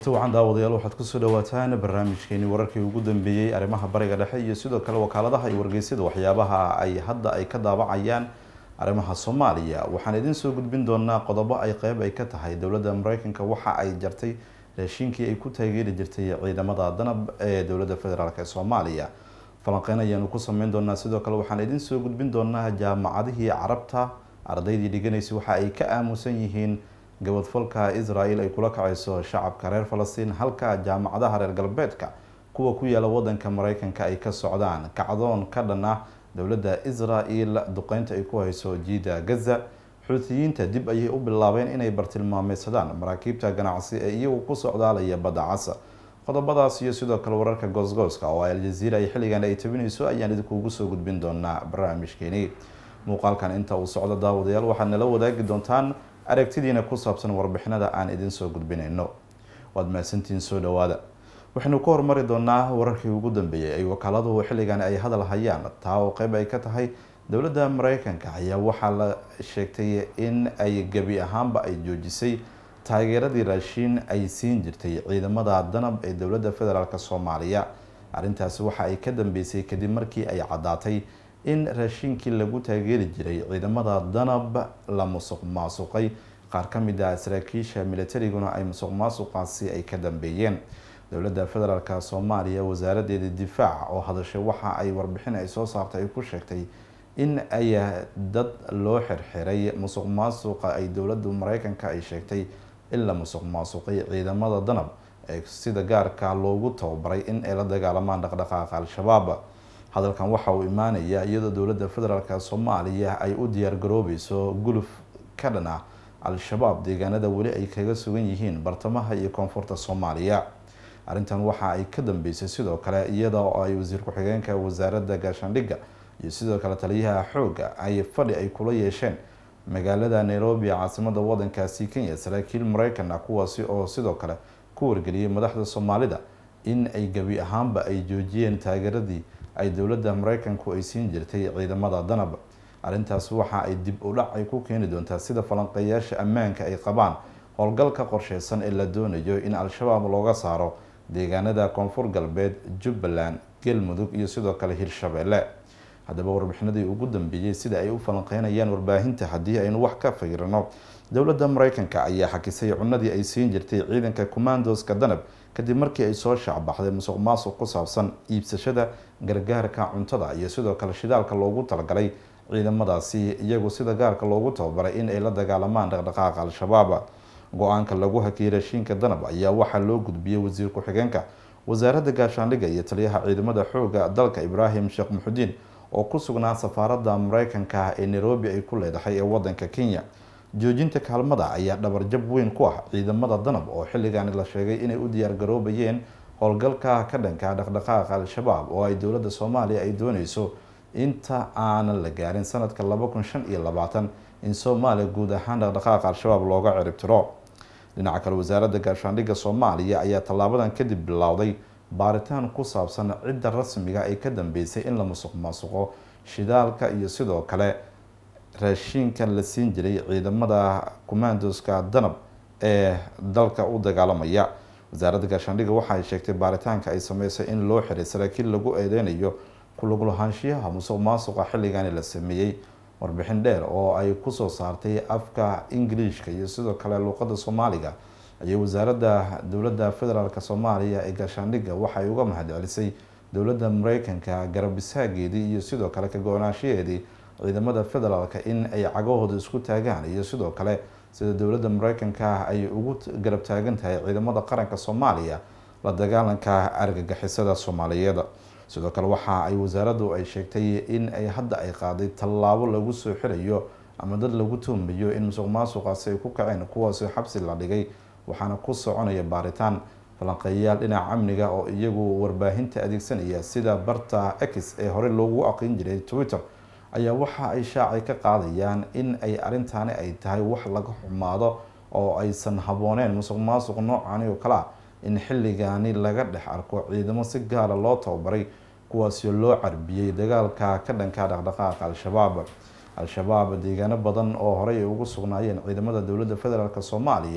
wacan daawadayaal waxaad kusoo dhawaataan barnaamijkeeni wararkii ugu dambeeyey arrimaha bariga dhexe iyo sidoo kale wakaaladaha iyo wargeysyada waxyaabaha ay hadda ay ka daabacayaan arrimaha soomaaliya waxaan idiin soo gudbin doonaa qodobo ay qeyb ay ka tahay dowladda mareykanka waxa ay jartay raashiinkii ay ku taageeri jirtay ciidamada danab ee dowladda federaalk ee soomaaliya falanqeyn ayaanu ku sameyn doonaa sidoo kale waxaan idiin soo gudbin doonaa jaamacadihii carabta ardaydii dhiganaysay waxa ay ka aamusan yihiin gabadfalka israel ay kula kacayso shacabka reer falastiin halka jaamacadaha reer galbeedka kuwa ku yaala wadanka mareykanka ay ka socdaan kacdoon ka dhan ah dowladda israel duqeynta ay ku hayso jiida gaza xuutiyiinta dib ayay u bilaabeen inay bartilmaameysadaan maraakiibta ganacsi ee iyagu ku socdaalaya badda casa qodobadaas iyo sidoo kale wararka goosgooska oo aljaziira ay xilligan ay tabinayso ayaan idinkuugu soo gudbin doonaa barnaamijkeeni muuqaalkan inta uu socdo daawadayaal waxaad nala wadaagi doontaan aragtidiina ku saabsan warbixinada aan idin soo gudbinayno waad mahadsantihiin soo dhawaada waxaynu ka hormari doonaa wararkii ugu dambeeyey ay wakaaladu xilligan ay hadal hayaan taa oo qeyb ay ka tahay dowladda mareykanka ayaa waxaa la sheegtay in ay gebi ahaanba ay joojisay taageeradii raashiin ay siin jirtay ciidamada danab ee dowladda federaalk soomaaliya arrintaasi waxa ay ka dambeysay kadib markii ay caddaatay in raashiinkii lagu taageeri jiray ciidamada danab la musuq maasuqay qaar ka mid ah saraakiisha militariguna ay musuq maasuqaasi ay ka dambeeyeen dowladda federaalk soomaaliya wasaaradeeda difaaca oo hadashay waxa ay warbixin ay soo saartay ay ku sheegtay in ay dad loo xirxiray musuq maasuqa ay dowladda mareykanka ay sheegtay in la musuq maasuqay ciidamada danab ee sida gaarka loogu tababaray in ay la dagaalamaan dhaqdhaqaaqa al-shabaab hadalkan waxa uu imaanaya iyadoo dowladda federaalk soomaaliya ay u diyaar garoobeyso guluf ka dhan ah al-shabaab deegaanada weli ay kaga sugan yihiin bartamaha iyo koonfurta soomaaliya arrintan waxa ay ka dambeysay sidoo kale iyada oo ay wasiir ku-xigeenka wasaaradda gaashaandhigga iyo sidoo kale taliyaha xoogga ay fadhi ay kula yeesheen magaalada nairobi caasimada wadankaasi kenya saraakiil mareykan ah kuwaasi oo sidoo kale ku wargeliyay madaxda soomaalida in ay gebi ahaanba ay joojiyeen taageeradii ay dowladda mareykanku ay siin jirtay ciidamada danab arrintaas waxa ay dib u dhac ay ku keeni doontaa sida falanqeeyaasha ammaanka ay qabaan howlgalka qorsheysan ee la doonayo in al-shabaab looga saaro deegaanada koonfur galbeed jubbaland galmudug iyo sidoo kale hirshabeelle haddaba warbixinadii ugu dambeeyey sida ay u falanqeynayaan warbaahinta haddii aynu wax ka fiirino dowladda mareykanka ayaa xakisay cunadii ay siin jirtay ciidanka commandoska danab kadib markii ay soo shaacbaxday musuq maasuq ku saabsan iibsashada gargaarka cuntada iyo sidoo kale shidaalka loogu talagalay ciidamadaasi iyagu sida gaarka loogu tababaray in ay la dagaalamaan dhaqdhaqaaqa al-shabaab go-aanka lagu hakiyay raashiinka danab ayaa waxaa loo gudbiyey wasiir ku-xigeenka wasaaradda gaashaandhigga iyo taliyaha ciidamada xooga dalka ibraahim sheekh muxudiin oo ku sugnaa safaaradda mareykanka ee nairobi ay ku leedahay ee wadanka kenya joojinta kaalmada ayaa dhabarjab weyn ku ah ciidamada danab oo xilligan la sheegay inay u diyaar garoobayeen howlgalka ka dhanka dhaqdhaqaaqa al-shabaab oo ay dowladda soomaaliya ay dooneyso inta aanan la gaarin sanadka laba kun shan iyo labaatan in soomaaliya guud ahaan dhaqdhaqaaqa al-shabaab looga ciribtiro dhinaca kale wasaaradda gaashaandhigga soomaaliya ayaa tallaabadan kadib bilowday baaritaan ku saabsan cidda rasmiga ee ka dambeysay in la musuq maasuqo shidaalka iyo sidoo kale raashiinka la siin jiray ciidamada commandoska danab ee dalka u dagaalamaya wasaaradda gaashaandhigga waxa ay sheegtay baaritaanka ay sameysay in loo xiray saraakiil lagu eedeynayo kulaglahaanshiyaha musuq maasuqa xilligani la sameeyey warbixin dheer oo ay kusoo saartay afka ingiliishka iyo sidoo kale luuqadda soomaaliga ayay wasaaradda dowladda federaalk soomaaliya ee gaashaandhigga waxay uga mahadcelisay dowladda mareykanka garabisaageedii iyo sidoo kale ka go-naanshaheedii ciidamada federaalk in ay cagahooda isku taagaan iyo sidoo kale sida dowladda mareykanka ay ugu garab taagan tahay ciidamada qaranka soomaaliya la dagaalanka argagixisada soomaaliyeed sidoo kale waxa ay wasaaraddu ay sheegtay in ay hadda ay qaaday tallaabo lagu soo xirayo ama dad lagu tuhmayo in musuq maasuqaasi ay ku kaceen kuwaasi xabsi la dhigay waxaana ku soconaya baaritaan falanqeeyayaal dhinaca amniga oo iyagu warbaahinta adeegsanaya sida barta x ee hore loogu aqrin jiray twitter ayaa waxa ay shaacay ka qaadayaan in ay arrintaani ay tahay wax laga xumaado oo aysan habooneen musuq maasuq noocani oo kale ah in xilligaani laga dhex arko ciidamo si gaara loo tababaray kuwaasoo loo carbiyey dagaalka ka dhanka dhaqdhaqaaqa al-shabaab al-shabaab deegaano badan oo horey ay ugu sugnaayeen ciidamada dowladda federaalk soomaaliya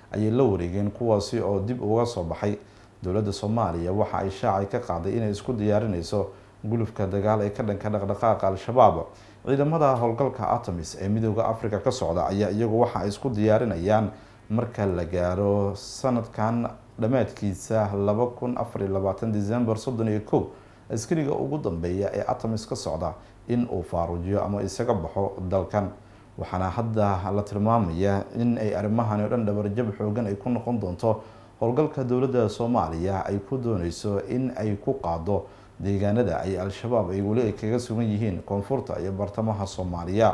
ayay la wareegeen kuwaasi oo dib uga soo baxay dowladda soomaaliya waxa ay shaacay ka qaaday inay isku diyaarinayso gulufka dagaal ee ka dhanka dhaqdhaqaaqa al-shabaab ciidamada howlgalka atamis ee midooda africa ka socda ayaa iyagu waxa ay isku diyaarinayaan marka la gaaro sanadkan dhammaadkiisa laba kun afar iyo labaatan december soddon iyo kow askariga ugu dambeeya ee atamis ka socda in uu faaruujiyo ama isaga baxo dalkan waxaana hadda la tilmaamaya in ay arrimahani o dhan dhabarjab xoogan ay ku noqon doonto howlgalka dowladda soomaaliya ay ku dooneyso in ay ku qaado deegaanada ay al-shabaab ay weli ay kaga sugan yihiin koonfurta iyo bartamaha soomaaliya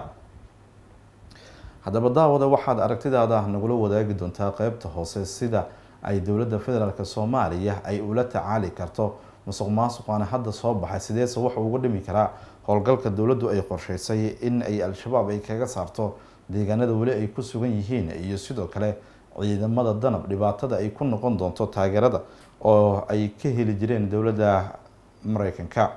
haddaba daawada waxaad aragtidaada nagula wadaagi doontaa qeybta hoose sida ay dowladda federaalk soomaaliya ay ula tacaali karto musuq maasuqaana hadda soo baxay sideese waxa uga dhimi karaa howlgalka dowladdu ay qorsheysay in ay al-shabaab ay kaga saarto deegaanada weli ay ku sugan yihiin iyo sidoo kale ciidamada danab dhibaatada ay ku noqon doonto taageerada oo ay ka heli jireen dowladda mareykanka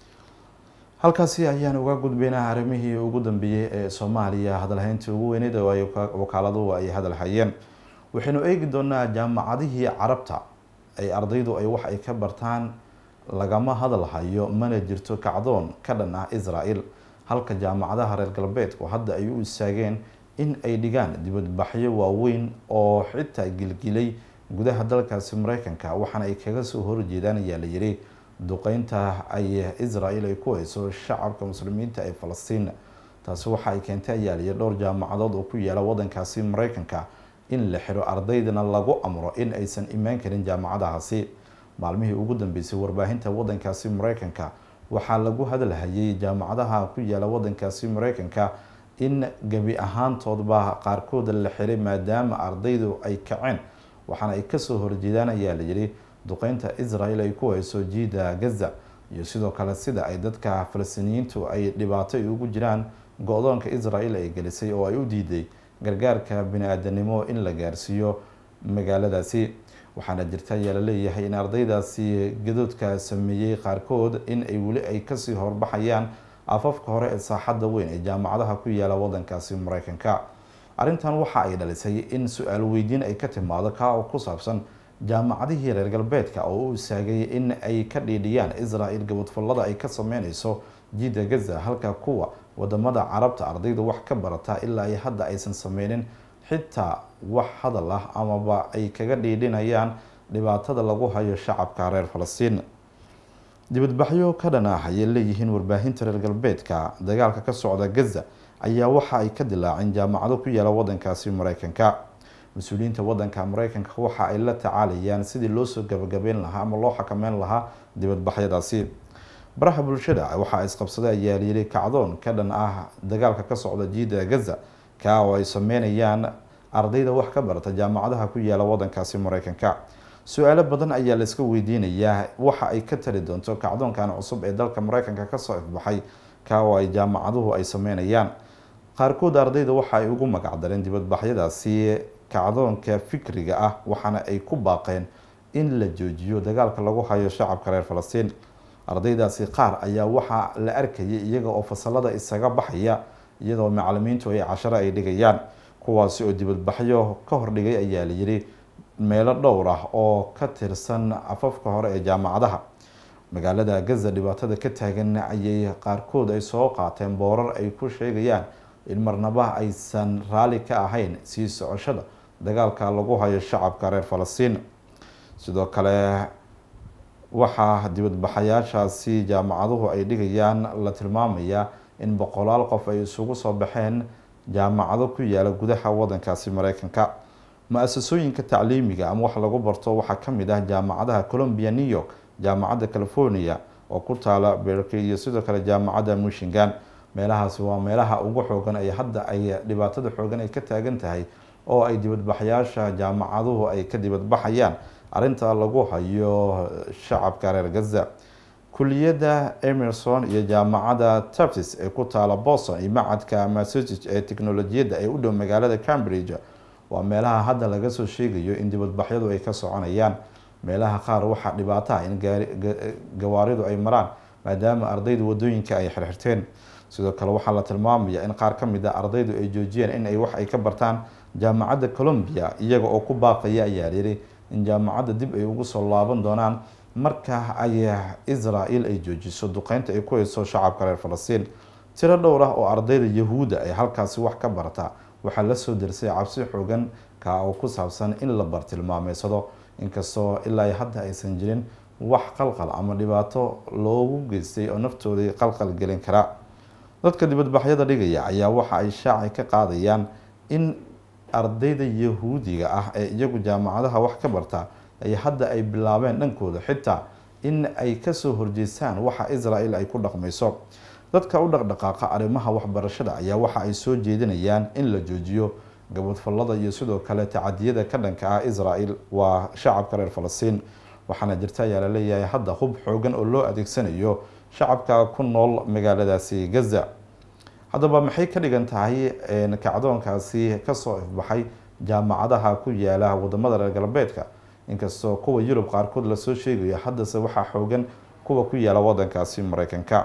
halkaasi ayaan uga gudbaynaa arrimihii ugu dambeeyey ee soomaaliya hadalhayntii ugu weyneyd oo ay wakaaladuu ay hadal hayeen waxaynu eegi doonaa jaamacadihii carabta ay ardaydu ay wax ay ka bartaan lagama hadal hayo mana jirto kacdoon ka dhan ah israel halka jaamacadaha reer galbeedku hadda ay u istaageen in ay dhigaan dibadbaxyo waaweyn oo xitaa gilgilay gudaha dalkaasi mareykanka waxaana ay kaga soo horjeedaan ayaa la yiri duqeynta ay israel ay ku hayso shacabka muslimiinta ee falastiin taasi waxa ay keentay ayaa la yiri dhowr jaamacadood oo ku yaala wadankaasi mareykanka in la xiro ardaydana lagu amro in aysan imaan karin jaamacadahaasi maalmihii ugu dambeysay warbaahinta wadankaasi mareykanka waxaa lagu hadalhayay jaamacadaha ku yaala wadankaasi mareykanka in gebi ahaantoodba qaarkooda la xiray maadaama ardaydu ay kaceen waxaana ay kasoo horjeedaan ayaa la yidhi duqeynta israel ay ku hayso jiida gaza iyo sidoo kale sida ay dadka falastiiniyiintu ay dhibaato ugu jiraan go-doonka israel ay gelisay oo ay u diiday gargaarka bini-aadanimo in la gaarsiiyo magaaladaasi waxaana jirta ayaa laleeyahay in ardaydaasi gadoodka sameeyey qaarkood in ay weli ay kasii horbaxayaan afafka hore ee saaxadda weyn ee jaamacadaha ku yaala wadankaasi mareykanka arrintan waxa ay dhalisay in su-aal weydiin ay ka timaado kaa oo ku saabsan jaamacadihii reer galbeedka oo u istaagay in ay ka dhiidhiyaan israel gabadfallada ay ka sameyneyso jiida gaza halka kuwa wadamada carabta ardayda wax ka barata ilaa ay hadda aysan sameynin xitaa wax hadal ah amaba ay kaga dhiidhinayaan dhibaatada lagu hayo shacabka reer falastiin dibadbaxyo ka dhan ah ayay leeyihiin warbaahinta reer galbeedka dagaalka ka socda gaza ayaa waxa ay ka dilaaceen jaamacado ku yaala wadankaasi mareykanka mas-uuliyiinta wadanka mareykanka waxa ay la tacaalayaan sidii loosoo gabagabeyn lahaa ama loo xakameyn lahaa dibadbaxyadaasi baraha bulshada waxaa isqabsaday ayaa layiri kacdoon ka dhan ah dagaalka ka socda jiida gaza kaa oo ay sameynayaan ardayda wax ka barata jaamacadaha ku yaala wadankaasi mareykanka su-aalo badan ayaa la iska weydiinayaa waxa ay ka tali doonto kacdoonkan cusub ee dalka mareykanka kasoo ifbaxay kaa oo ay jaamacaduhu ay sameynayaan qaarkood ardayda waxa ay ugu magacdareen dibadbaxyadaasi kacdoonka fikriga ah waxaana ay ku baaqeen in la joojiyo dagaalka lagu hayo shacabka reer falastiin ardaydaasi qaar ayaa waxaa la arkayay iyaga oo fasalada isaga baxaya iyadoo macalimiintu ay casharo ay dhigayaan kuwaasi oo dibadbaxyo ka hordhigay ayaa la yiri meelo dhowr ah oo ka tirsan afafka hore ee jaamacadaha magaalada gaza dhibaatada ka taagan ayay qaarkood ay soo qaateen boorar ay ku sheegayaan in marnaba aysan raali ka ahayn sii socoshada dagaalka lagu hayo shacabka reer falastiin sidoo kale waxaa dibadbaxayaashaasi jaamacaduhu ay dhigayaan la tilmaamayaa in boqolaal qof ay isugu soo baxeen jaamacado ku yaala gudaha wadankaasi mareykanka mu-asasooyinka tacliimiga ama wax lagu barto waxaa kamid ah jaamacadaha colombia new york jaamacadda california oo ku taala berkey iyo sidoo kale jaamacadda michigan meelahaasi waa meelaha ugu xoogan ay hadda ay dhibaatada xoogan ay ka taagan tahay oo ay dibadbaxyaasha jaamacaduhu ay ka dibadbaxayaan arrinta lagu hayo shacabka reer gaza kuliyadda emerson iyo jaamacadda taftis ee ku taala boston iyo macadka massachusetts ee teknolojiyadda ee u dhow magaalada cambridge waa meelaha hadda laga soo sheegayo in dibadbaxyadu ay ka soconayaan meelaha qaar waxaa dhibaato ah in gawaaridu ay maraan maadaama ardaydu wadooyinka ay xirxirteen sidoo kale waxaa la tilmaamaya in qaar ka mid a ardaydu ay joojiyeen in ay wax ay ka bartaan jaamacadda colombia iyaga oo ku baaqaya ayaa layidhi in jaamacadda dib ay ugu soo laaban doonaan marka ay israel ay joojiso duqeynta ay ku hayso shacabka reer falastiin tiro dhowr ah oo ardayda yahuudda ay halkaasi wax ka barta waxaa lasoo dersay cabsi xoogan ka oo ku saabsan in la bartilmaameysado inkastoo ilaa hadda aysan jirin wax qalqal ama dhibaato loogu geystay oo naftoodii qalqal gelin kara dadka dibadbaxyada dhigaya ayaa waxa ay shaaci ka qaadayaan in ardayda yahuudiga ah ee iyagu jaamacadaha wax ka barta ay hadda ay bilaabeen dhankooda xitaa in ay kasoo horjeestaan waxa israel ay ku dhaqmayso dadka u dhaqdhaqaaqa arrimaha waxbarashada ayaa waxa ay soo jeedinayaan in la joojiyo gabadfallada iyo sidoo kale tacadiyada ka dhanka ah israel waa shacabka reer falastiin waxaana jirta ayaa laleeyahay hadda hub xoogan oo loo adeegsanayo shacabka ku nool magaaladaasi gaza haddaba maxay ka dhigan tahay kacdoonkaasi kasoo ifbaxay jaamacadaha ku yaala wadamada reer galbeedka inkastoo kuwa yurub qaarkood lasoo sheegayo haddase waxaa xoogan kuwa ku yaala wadankaasi mareykanka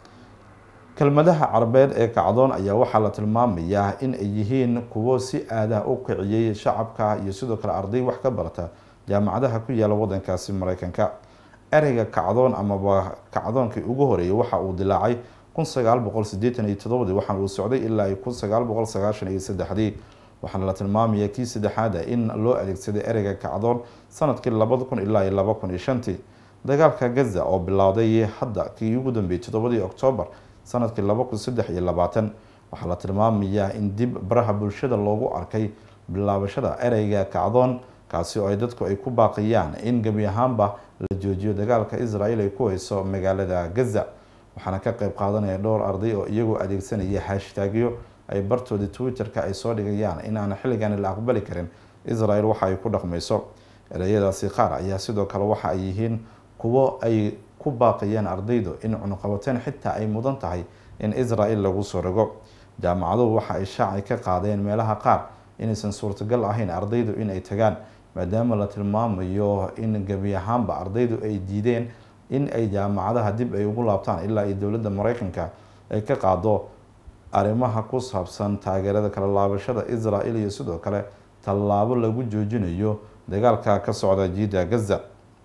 kelmadaha carabeed ee kacdoon ayaa waxaa la tilmaamayaa in ay yihiin kuwo si aadah u kiciyey shacabka iyo sidoo kale arday wax ka barta jaamacadaha ku yaala wadankaasi mareykanka ereyga kacdoon amaba kacdoonkii ugu horeeyay waxa uu dilaacay kun sagaal boqol sideetan iyo todobadii waxaana uu socday ilaa kun sagaal boqol sagaashan iyo saddexdii waxaana la tilmaamaya kii saddexaada in loo adeegsaday ereyga kacdoon sanadkii labada kun ilaa iyo laba kun iyo shantii dagaalka gaza oo bilowday hadda kii ugu dambeeyey toddobadii oktoobar sanadkii laba kun saddex iyo labaatan waxaa la tilmaamayaa in dib baraha bulshada loogu arkay bilaabashada ereyga kacdoon kaasi oo ay dadku ay ku baaqayaan in gebi ahaanba la joojiyo dagaalka israel ay ku hayso magaalada gaza waxaana ka qeyb qaadanaya dhowr arday oo iyagoo adeegsanaya hashtaagyo ay bartoodii twitter-ka ay soo dhigayaan in aan xilligan la aqbali karin israel waxa ay ku dhaqmayso ereyadaasi qaar ayaa sidoo kale waxa ay yihiin kuwo ay ku baaqayaan ardaydu in cunuqabateen xitaa ay mudan tahay in israel lagu soo rogo jaamacaduhu waxa ay shaaci ka qaadeen meelaha qaar inaysan suurtagal ahayn ardaydu in ay tagaan maadaama la tilmaamayo in gebi ahaanba ardaydu ay diideen in ay jaamacadaha dib ay ugu laabtaan ilaa iyo dowladda mareykanka ay ka qaado arrimaha ku saabsan taageerada kala laabashada israel iyo sidoo kale tallaabo lagu joojinayo dagaalka ka socda jiida gaza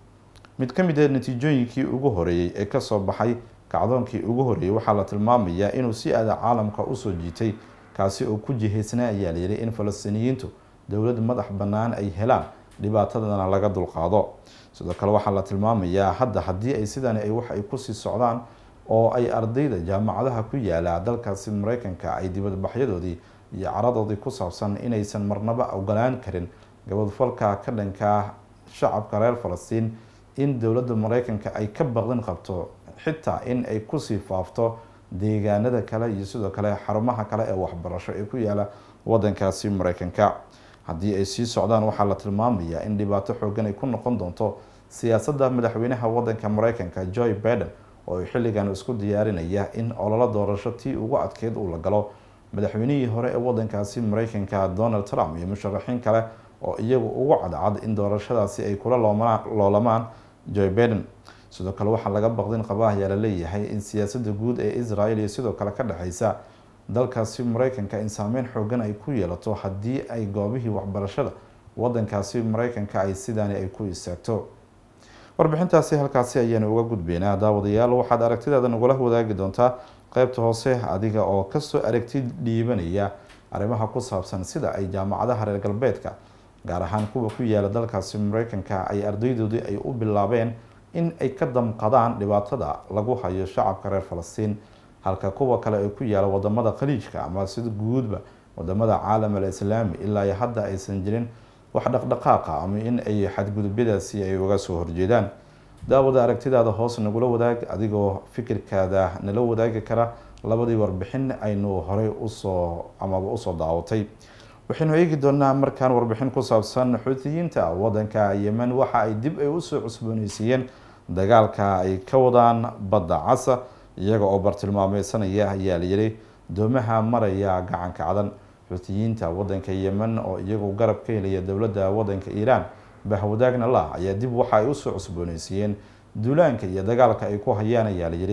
mid ka mid ah natiijooyinkii ugu horeeyey ee kasoo baxay kacdoonkii ugu horeeyey waxaa la tilmaamayaa inuu si aada caalamka usoo jiitay kaasi oo ku jihaysnaa ayaa layidhi in falastiiniyiintu dowlad madax bannaan ay helaan dhibaatadana laga dulqaado sidoo kale waxaa la tilmaamayaa hadda haddii ay sidani ay wax ay kusii socdaan oo ay ardayda jaamacadaha ku yaala dalkaasi mareykanka ay dibadbaxyadoodii iyo caradoodii ku saabsan inaysan marnaba ogolaan karin gabadfalka ka dhanka shacabka reer falastiin in dowladda mareykanka ay ka baqdin qabto xitaa in ay kusii faafto deegaanada kale iyo sidoo kale xarumaha kale ee waxbarasho ee ku yaala wadankaasi mareykanka haddii ay sii socdaan waxaa la tilmaamayaa in dhibaato xoogan ay ku noqon doonto siyaasadda madaxweynaha wadanka mareykanka joe biden oo xilligan isku diyaarinaya in ololo doorasho tii ugu adkeyd uu la galo madaxweynihii hore ee wadankaasi mareykanka donald trump iyo musharaxiin kale oo iyagu ugu cadcad in doorashadaasi ay kula loolamaan joe biden sidoo kale waxaa laga baqdin qaba ayaa laleeyahay in siyaasadda guud ee israel iyo sidoo kale ka dhexeysa dalkaasi mareykanka in saameyn xoogan ay ku yeelato haddii ay goobihii waxbarashada wadankaasi mareykanka ay sidaani ay ku istaagto warbixintaasi halkaasi ayaanu uga gudbeynaa daawadayaal waxaad aragtidaada nagula wadaagi doontaa qeybta hoose adiga oo kasoo aragti dhiibanaya arrimaha ku saabsan sida ay jaamacadaha reer galbeedka gaar ahaan kuwa ku yaala dalkaasi mareykanka ay ardaydoodii ay u bilaabeen in ay ka damqadaan dhibaatada lagu hayo shacabka reer falastiin halka kuwa kale ee ku yaala wadamada khaliijka ama sida guudba wadamada caalam al islaami ilaa iyo hadda aysan jirin wax dhaqdhaqaaqa ama in ay xadgudubyadaasi ay uga soo horjeedaan daawada aragtidaada hoos nagula wadaag adigoo fikirkaada nala wadaagi kara labadii warbixin aynu horey usoo amaba usoo daawatay waxaynu eegi doonaa markaan warbixin ku saabsan xuutiyiinta wadanka yemen waxa ay dib ay usoo cusbooneysiiyeen dagaalka ay ka wadaan badda casa iyaga oo bartilmaameysanaya ayaa layidhi doomaha maraya gacanka cadan xuutiyiinta wadanka yemen oo iyagu garab ka helaya dowladda wadanka iiraan bahwadaagna lah ayaa dib waxa ay usoo cusbooneysiiyeen duulaanka iyo dagaalka ay ku hayaan ayaa layidhi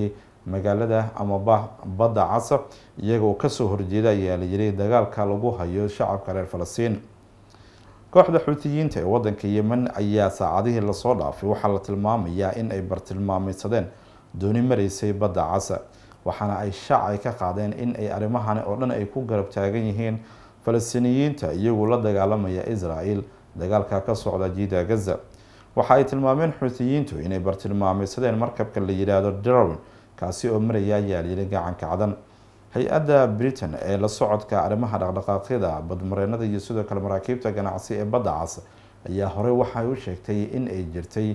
magaalada amaba badda casa iyagoo kasoo horjeeda ayaa la yiri dagaalka lagu hayo shacabka reer falastiin kooxda xuutiyiinta ee wadanka yemen ayaa saacadihii lasoo dhaafay waxaa la tilmaamayaa in ay bartilmaameysadeen dooni mareysay badda casa waxaana ay shaacay ka qaadeen in ay arrimahani oo dhan ay ku garab taagan yihiin falastiiniyiinta iyagoo la dagaalamaya israel dagaalka ka socda jiida gaza waxa ay tilmaameen xuutiyiintu inay bartilmaameysadeen markabka la yidhaahdo darwin kaasi oo maraya ayaa layiri gacanka cadan hay-adda britain ee la socodka arrimaha dhaqdhaqaaqyada badmareenada iyo sidoo kale maraakiibta ganacsi ee badda cas ayaa horey waxay u sheegtay in ay jirtay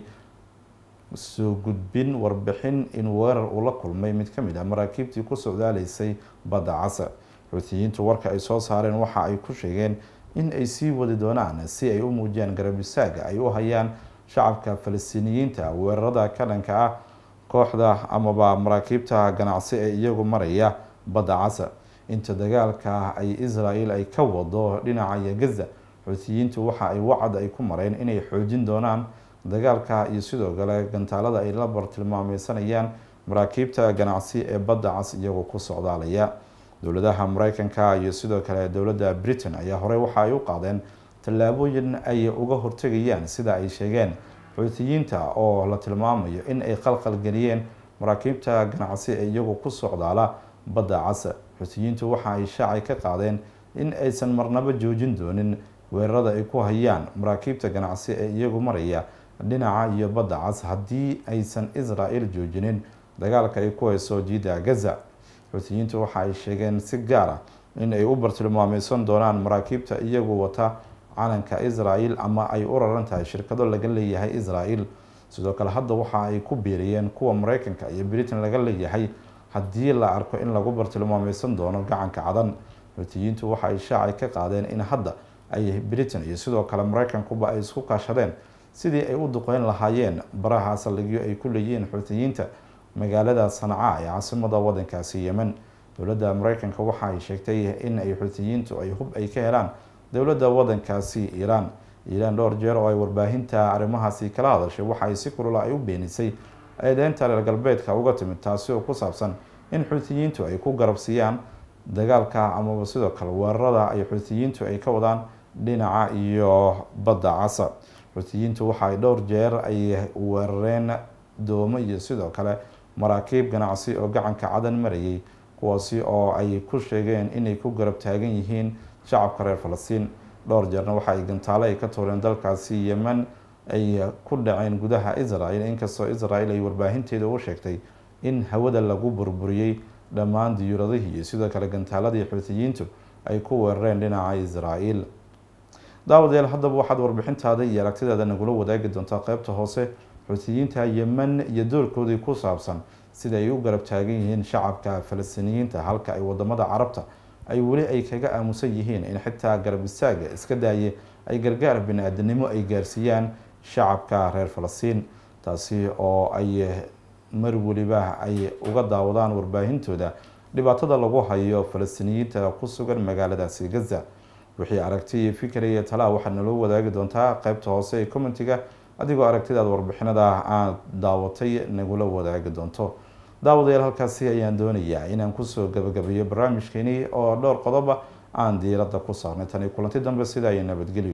soo gudbin warbixin in weerar uu la kulmay mid kamid ah maraakiibtii ku socdaaleysay badda casa xuutiyiintu warka ay soo saareen waxa ay ku sheegeen in ay sii wadi doonaan si ay u muujiyaan garabisaaga ay u hayaan shacabka falastiiniyiinta weerarada ka dhanka ah kooxda amaba maraakiibta ganacsi ee iyagu maraya badda casa inta dagaalka ay israel ay ka wado dhinaca gaza xuutiyiintu waxa ay wacad ay ku mareen inay xoojin doonaan dagaalka iyo sidoo kale gantaalada ay la bartilmaameysanayaan maraakiibta ganacsi ee badda cas iyagoo ku socdaalaya dowladaha mareykanka iyo sidoo kale dowladda britain ayaa horey waxa ay u qaadeen tallaabooyin ay uga hortegayaan sida ay sheegeen xuutiyiinta oo la tilmaamayo in ay qalqalgeliyeen maraakiibta ganacsi ee iyagoo ku socdaala badda casa xuutiyiintu waxa ay shaacay ka qaadeen in aysan marnaba joojin doonin weerarada ay ku hayaan maraakiibta ganacsi ee iyagu maraya dhinaca iyo badda cas haddii aysan israel joojinin dagaalka ay ku hayso jiida gaza xuutiyiintu waxa ay sheegeen si gaar ah in ay u bartilmaameysan doonaan maraakiibta iyagu wata calanka israel ama ay u raran tahay shirkado laga leeyahay israel sidoo kale hadda waxa ay ku biiriyeen kuwa mareykanka iyo britain laga leeyahay haddii la arko in lagu bartilmaameysan doono gacanka cadan xuutiyiintu waxa ay shaacay ka qaadeen in hadda ay britain iyo sidoo kale mareykankuba ay isku kaashadeen sidii ay u duqeyn lahaayeen baraha saldhigyo ay ku leeyihiin xuutiyiinta magaalada sanca ee caasimada wadankaasi yemen dowladda mareykanka waxa ay sheegtay in ay xuutiyiintu ay hub ay ka helaan dowladda wadankaasi iiraan iiraan dhowr jeer oo ay warbaahinta arrimahaasi kala hadashay waxa ay si kulula ay u beenisay eedeynta reer galbeedka uga timid taasi oo ku saabsan in xuutiyiintu ay ku garabsiiyaan dagaalka amaba sidoo kale weerarada ay xuutiyiintu ay ka wadaan dhinaca iyo badda casa xuutiyiintu waxa ay dhowr jeer ay weerareen doomo iyo sidoo kale maraakiib ganacsi oo gacanka cadan marayay kuwaasi oo ay ku sheegeen inay ku garab taagan yihiin shacabka reer falastiin dhowr jeerna waxa ay gantaale ay ka tuureen dalkaasi yemen ay ku dhaceen gudaha israel inkastoo israel ay warbaahinteeda u sheegtay in hawada lagu burburiyey dhammaan diyuuradihii iyo sidoo kale gantaaladii xuutiyiintu ay ku weerareen dhinaca israel daawadayaal haddaba waxaad warbixintaada iyo aragtidaada nagula wadaagi doontaa qeybta hoose xuutiyiinta yemen iyo doorkoodii ku saabsan sida ay u garab taagan yihiin shacabka falastiiniyiinta halka ay wadamada carabta ay weli ay kaga aamusan yihiin in xitaa garab istaaga iska daaye ay gargaar bini-aadanimo ay gaarsiiyaan shacabka reer falastiin taasi oo ay mar weliba ay uga daawadaan warbaahintooda dhibaatada lagu hayo falastiiniyiinta ku sugan magaaladaasi gaza wixii aragti iyo fikir iyo talaa waxaad naloo wadaagi doontaa qeybta hoose ee commentiga adigoo aragtidaad warbixinada aad daawatay nagula wadaagi doonto daawadayaal halkaasi ayaan doonayaa inaan kusoo gabagabeeyo barnaamijkeenii oo dhowr qodoba aan diiradda ku saarnay tani kulanti dambe sida ay nabadgelyo